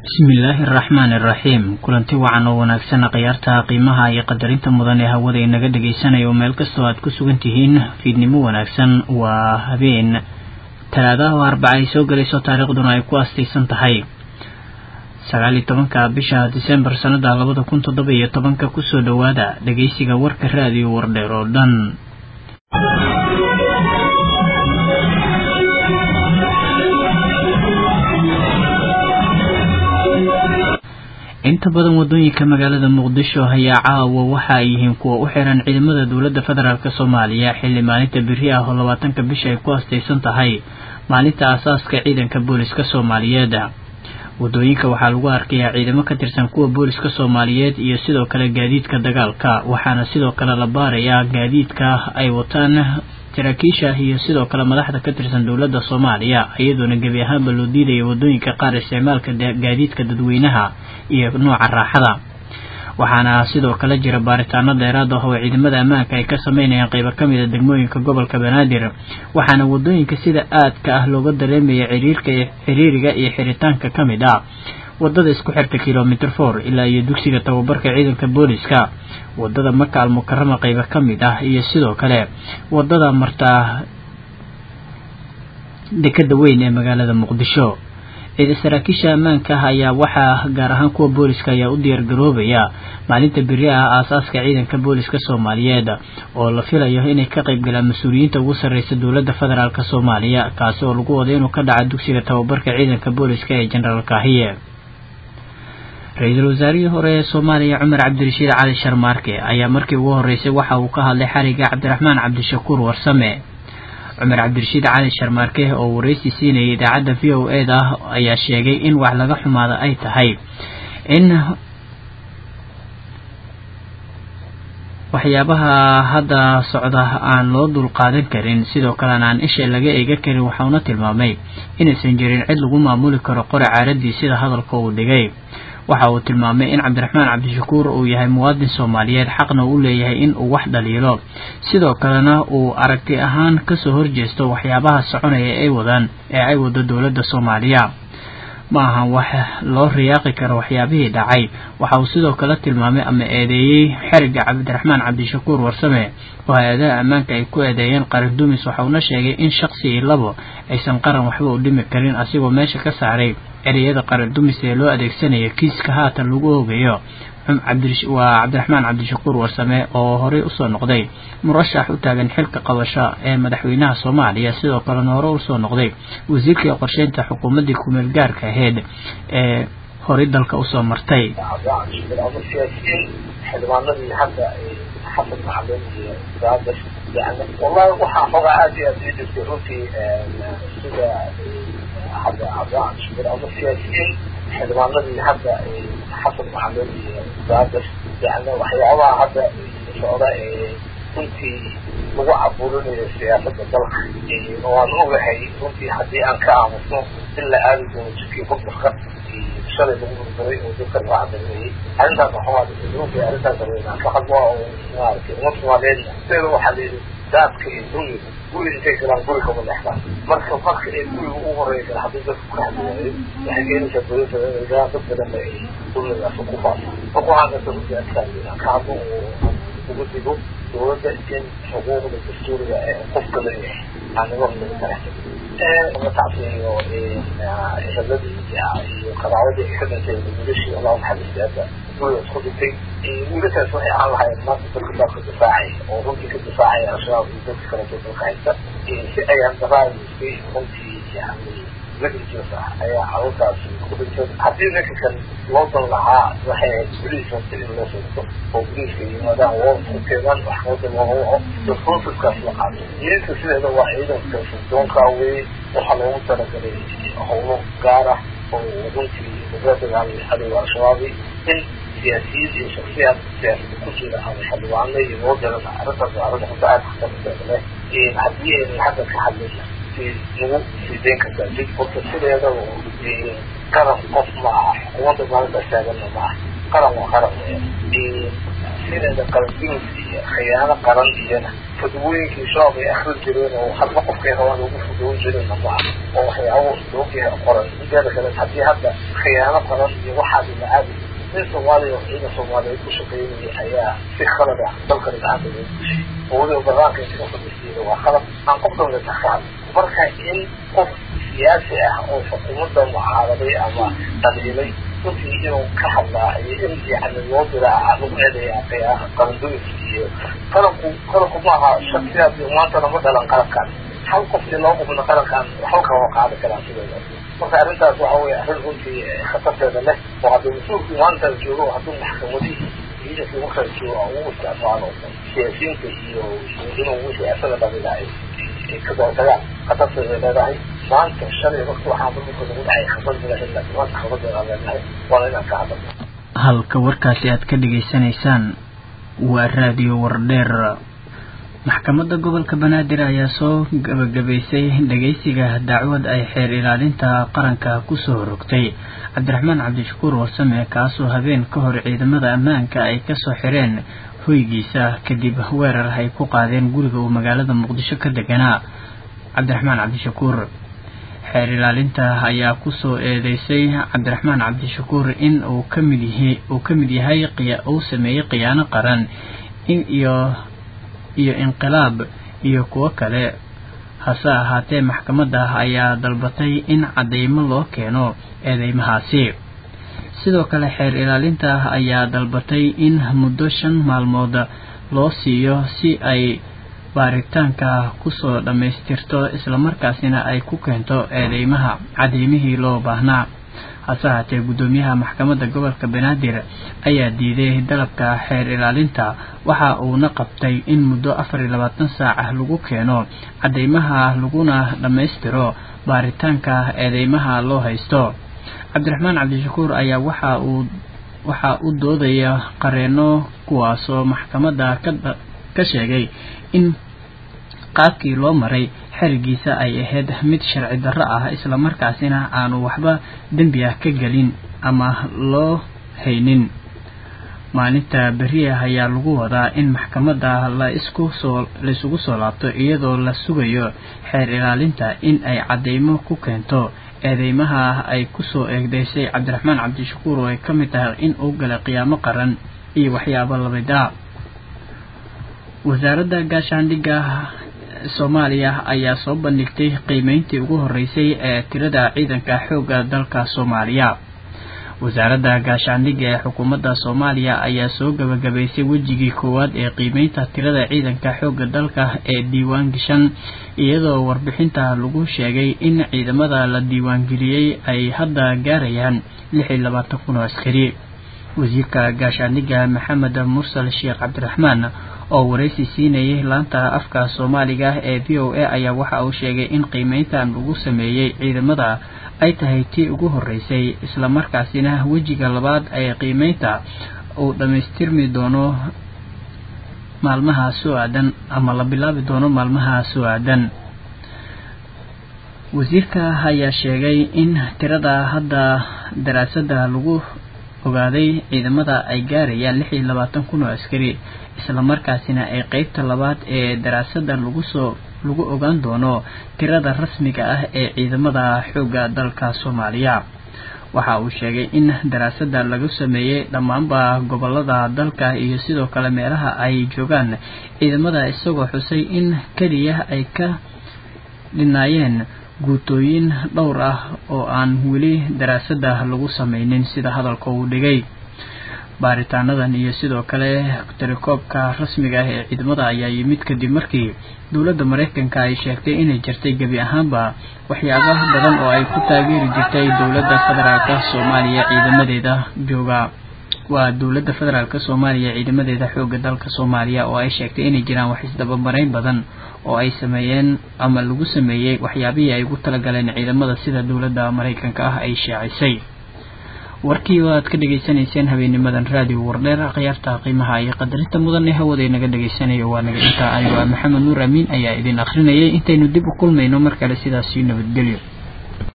bismillaahi araxmaani iraxiim kulanti wacan oo wanaagsan khiyaarta qiimaha iyo qadarinta mudan ee hawada inaga dhegaysanaya oo meel kastoo aad ku sugan tihiin fiidnimo wanaagsan waa habeen talaadaha oo arbaca ay soo gelayso taariikhduna ay ku astaysan tahay sagaal iyo tobanka bisha disembar sanada labada kun toddoba iyo tobanka kusoo dhowaada dhegaysiga warka raadiyo wardheer oo dhan inta badan wadooyinka magaalada muqdisho ayaa caawa waxa ay yihiin kuwa u xiran ciidamada dowladda federaalk soomaaliya xilli maalinta beri ah oo labaatanka bisha ay ku astaysan tahay maalinta aasaaska ciidanka booliska soomaaliyeed wadooyinka waxaa lagu arkayaa ciidamo ka tirsan kuwa booliska soomaaliyeed iyo sidoo kale gaadiidka dagaalka waxaana sidoo kale la baarayaa gaadiidka ay wataan saraakiisha iyo sidoo kale madaxda ka tirsan dowladda soomaaliya iyadoona gebi ahaanba loo diidaya wadooyinka qaar isticmaalka gaadiidka dadweynaha iyo nooca raaxada waxaana sidoo kale jira baaritaano dheeraad ah oo ciidamada ammaanka ay ka sameynayaan qeybo ka mid a degmooyinka gobolka banaadir waxaana wadooyinka sida aadka ah looga dareemaya ciriirka ciriiriga iyo xiritaanka ka mid ah wadada isku xirta kilomitr for ilaa iyo dugsiga tababarka ciidanka booliska wadada maka almukarama qeybo ka mid ah iyo sidoo kale wadada martaa dekada weyn ee magaalada muqdisho saraakiisha ammaanka ah ayaa waxaa gaar ahaan kuwa booliska ayaa u diyaar garoobaya maalinta beri ah aasaaska ciidanka booliska soomaaliyeed oo la filayo inay ka qayb galaan mas-uuliyiinta ugu sarreysa dowladda federaalk soomaaliya kaasi oo lagu wada inuu ka dhaca dugsiga tababarka ciidanka booliska ee jenaraal kaahiye ra-iisul wasaarihii hore ee soomaaliya cumar cabdirashiid cali sharmaarke ayaa markii ugu horreysay waxa uu ka hadlay xariga cabdiraxmaan cabdishakuur warsame cumar cabdirashiid cali sharmaarke oo wareysi siinayay idaacadda v o e da ayaa sheegay in wax laga xumaada ay tahay in waxyaabaha hadda socda aan loo dul qaadan karin sidoo kalena aan isha laga eega karin waxauna tilmaamay inaysan jirin cid lagu maamuli karo qori caaradii sida hadalka uu dhigay waxa uu tilmaamay in cabdiraxmaan cabdishakuur uu yahay muwaadin soomaaliyeed xaqna u leeyahay in uu wax dhaliilo sidoo kalena uu aragti ahaan kasoo horjeesto waxyaabaha soconaya ay wadaan ee ay wado dowladda soomaaliya ma ahan wax loo riyaaqi karo waxyaabihii dhacay waxa uu sidoo kale tilmaamay ama eedeeyey xeriga cabdiraxmaan cabdishakuur warsame oo hay-adaha ammaanka ay ku eedeeyeen qaran dumis waxauna sheegay in shaqsi iyo labo aysan qaran waxba u dhimi karin asigoo meesha ka saaray ereyada qaran dumis ee loo adeegsanaya kiiska haatan lagu ogayo waa cabdiraxmaan cabdishakuur warsame oo horey usoo noqday murashax u taagan xilka qabasho ee madaxweynaha soomaaliya sidoo kalena hore usoo noqday wasiirkii qorsheynta xukuumaddii kumeel gaarka aheyd ee horey dalka usoo martay xildhibaanadii hadda xasan macalin iyo saabir yani wallahi waxaa xogaa aad iyo aad ii jirtay runtii sida hadda cabdiraxmaan shubir ama siyaasiyiin xildhibaanadii hadda xasan macalin iyo saabir yani waxyaabaha hadda socda ee runtii lagu caburinayo siyaasada dalka waan ogahay runtii haddii aan ka aamusno in la aadi doono jidkii burburka shalay lagu burburay oo dadka laga cadameeyey arrintaas waxaa arrintaas aan ka hadlo oo maaragtay umad soomaaliyeedna sideeda waxaa layidhi daadka iyo duniga guri intay galaan guri kama leexdaan marka marka ee guriga ugu horeeya kale haddii dadku ka hadli waayo waxay keenaysaa dowladda inay galaan dad badan ay dunigaas ku faafo marka waxaan kasta runtii adkaan aan ka hadlo oo ugu digo dowladda in xuquuqda dastuuriga ee qofka leeyahay aan naga hormarin kara la tacsiyo eheladii iyo qaraabadii ay ka dhintay wiilashii allah naxariistay hadda guriga isku dhintay wiilashaas waxay aan lahayn maanta dadka dalka difaacay oo runtii ka difaacaya al-shabaab iyo dadka kaleeto dalka haysta si ayaan daraadiskay runtii yani lagijoosa ayaa carruurtaasi ku dhintay haddii ninka kan loo dan lahaa waxay ahayd boliis horta in loo soo oo boliiska yimaadaan woorteedan waxkooda looga waco responsiveskaas la qaato ciidanka sideeda waa ciidanka sirdoonka weye waxaa loogu talagalay howlo gaar ah oo runtii laga dagaalamay cadowga al-shabaabi in siyaasiyiin iyo shaksiyaad siyaasada ku jira ama xildhibaano iyo loo diran arrintaas waa arrin horta aad khatarteeda leh haddii aynan hadda ka hadlayna lagu sideyn kartaa jid horta sideeda qaran qof ma aha xukuumadda maalinta taaganna ma aha qaran waa qaran weya sideeda qaran dunis iyo khiyaano qaran iyona fudwooyinkii shabaab ay akrin jireen oo hadba qofkay rabaan ugu fudoon jireenna ma aha oo waxyaabo loogaha qoran mideeda kale haddii hadda khiyaano qaran iyo waxaasi la aadi nin soomaaliya oo ciidan soomaaliyeed ku shaqeynaya ayaa si khalad ah dalkani gacanta loo gushay oo weliba banaanka inta fadhisiiyada waa khalad aan qof dawla taxaan marka in qof siyaasi ah oo xukuumadda mucaaraday ama dhaliilay runtii inuu ka hadlaa iyo in yani loo diraa lagu eedaya khiyaano qarandoyinka iyo qaranku qaranku maaha shaksiyaad maantana ma dhalan qarankan hal qof iyo laba qofna qarankan waxba kama qaadi karaan sideeda marka arrintaas waxa weye arrin runtii khatarteeda leh oo haddii mas-uulkii maanta joogo hadduu maxkamadihii ciidankii markaa joogo ugu isticmaalo siyaasiyiinta iyo inuu wixii asaga dhalila ay ka daatagaan khatarteeda leedahay maanta shalay marka waxaa dhulka lagu dhacay khatar milahin laakiin maanta khatarteeda aan leenahay waana inaan ka hadalno halka warkaasi aad ka dhagaysanaysaan waa raadiyo wardheer maxkamadda gobolka banaadir ayaa soo gabagabaysay dhageysiga dacwad ay xeer ilaalinta qaranka kusoo rogtay cabdiraxmaan cabdishakuur warsame kaasoo habeen ka hor ciidamada ammaanka ay kasoo xireen hoygiisa kadib weerar ay ku qaadeen guriga uu magaalada muqdisho ka deganaa cabdiraxmaan cabdishakuur xeer ilaalinta ayaa kusoo eedeysay cabdiraxmaan cabdishakuur in uu kamid yahay uu ka mid yahay uu sameeyey khiyaano qaran in iyo iyo inqilaab iyo kuwo kale hase ahaatee maxkamadda ayaa dalbatay in cadeymo loo keeno eedeymahaasi sidoo kale xeer ilaalinta ayaa dalbatay in muddo shan maalmood loo siiyo si ay baaritaanka kusoo dhammaystirto islamarkaasina ay ku keento eedeymaha cadeymihii loo baahnaa hase haatee guddoomiyaha maxkamadda gobolka banaadir ayaa diiday dalabka xeer ilaalinta waxa uuna qabtay in muddo afar iyo labaatan saac ah lagu keeno cadeymaha laguna dhammaystiro baaritaanka eedeymaha loo haysto cabdiraxmaan cabdishakuur ayaa waxa uu waxaa u doodaya qareeno kuwaasoo maxkamadda ka sheegay in qaabkii loo maray xerigiisa ay ahayd mid sharci darro ah islamarkaasina aanu waxba dembi ah ka gelin ama loo haynin maalinta beriah ayaa lagu wadaa in maxkamadda la isku soo la isugu soo laabto iyadoo la sugayo xeer ilaalinta in ay cadeymo ku keento eedeymaha ay kusoo eegdeysay cabdiraxmaan cabdishakuur oo ay ka mid tahay in uu galay qiyaamo qaran iyo waxyaabo lamid ah wasaaradda gaashaandhigga soomaaliya ayaa soo bandhigtay qiimeyntii ugu horeysay ee tirada ciidanka xoogga dalka soomaaliya wasaaradda gaashaandhigga ee xukuumadda soomaaliya ayaa soo gabagabaysay wejigii koowaad ee qiimeynta tirada ciidanka xoogga dalka ee diiwaan gashan iyadoo warbixinta lagu sheegay in ciidamada la diiwaangeliyey ay hadda gaarayaan lix iyo labaatan kun oo askari wasiirka gaashaandhigga maxamed mursal sheekh cabdiraxmaan oo waraysi siinayay laanta afka soomaaliga ee v o a ayaa waxa uu sheegay in qiimeyntan lagu sameeyey ciidamada ay tahay tii ugu horeysay islamarkaasina wejiga labaad ee qiimeynta uu dhammaystirmi doono maalmaha soo aadan ama la bilaabi doono maalmaha soo aadan wasiirka ayaa sheegay in tirada hadda daraasadda lagu ogaaday ciidamada ay gaarayaan lix iyo labaatan kun oo askari islamarkaasina ay qeybta labaad ee daraasadda lagu soo lagu ogaan doono tirada rasmiga ah ee ciidamada xoogga dalka soomaaliya waxa uu sheegay in daraasadda lagu sameeyey dhammaanba gobolada dalka iyo sidoo kale meelaha ay joogaan ciidamada isagoo xusay in keliya ay ka dhinaayeen guutooyin dhowr ah oo aan weli daraasadda lagu sameynin sida hadalka uu dhigay baaritaanadan iyo sidoo kale tirakoobka rasmiga ah ee ciidamada ayaa yimid kadib markii dowladda mareykanka ay sheegtay inay jirtay gebi ahaanba waxyaaba badan oo ay ku taageeri jirtay dowladda federaalka soomaaliya ciidamadeeda jooga waa dowladda federaalk soomaaliya ciidamadeeda xooga dalka soomaaliya oo ay sheegtay inay jiraan wax isdabamarayn badan oo ay sameeyeen ama lagu sameeyey waxyaabihii ay ugu talagaleen ciidamada sida dowladda mareykanka ah ay shaacisay warkii aad ka dhegaysanayseen habeenimadan raadiyo wardheer khiyaarta qiimaha iyo qadarinta mudane hawada naga dhegaysanayo waa naga intaa anigoo maxamed nuur amiin ayaa idin akrinayay intaynu dib u kulmayno mar kale sidaasii nabadgelyo